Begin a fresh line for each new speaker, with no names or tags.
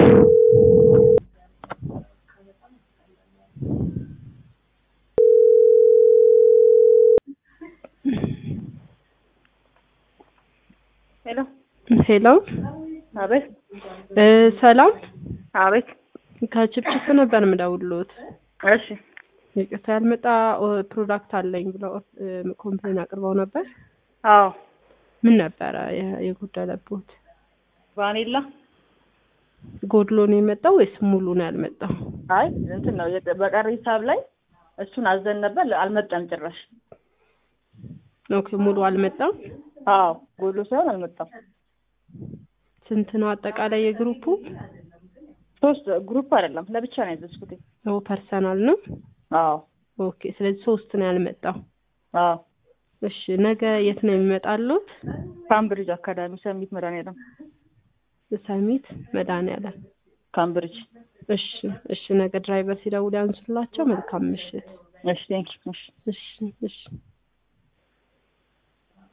ሄሎ
ሄሎ
አቤት
እ ሰላም
አቤት
ከችፕችፕ ነበር የምደውልዎት።
እሺ
ይቅርታ ያልመጣ ኦ፣ ፕሮዳክት አለኝ ብለው እ፣ ኮምፕሌን አቅርበው ነበር።
አዎ
ምን ነበረ የ- የጎደለብዎት?
ቫኒላ
ጎድሎ ነው የመጣው ወይስ ሙሉ ነው ያልመጣው?
አይ እንትን ነው የቀ- በቀሪ ሂሳብ ላይ እሱን አዘን ነበር አልመጣም ጭራሽ
ኦኬ ሙሉ አልመጣም።
አዎ ጎሎ ሳይሆን አልመጣም
ስንት ነው አጠቃላይ የግሩፑ?
ሶስት ግሩፕ አይደለም ለብቻ ነው ያዘዝኩት
ኦ ፐርሰናል ነው።
አዎ
ኦኬ ስለዚህ ሶስት ነው ያልመጣው።
አዎ
እሺ ነገ የት ነው የሚመጣሉት?
ካምብሪጅ አካዳሚ ሰሚት መድኃኒዓለም
ሰሚት መድኃኒዓለም።
ካምብሪጅ
እሺ እሺ ነገ ድራይቨር ሲደውል ያንሱላቸው። መልካም ምሽት።
እሺ ቴንክ እሺ
እሺ እሺ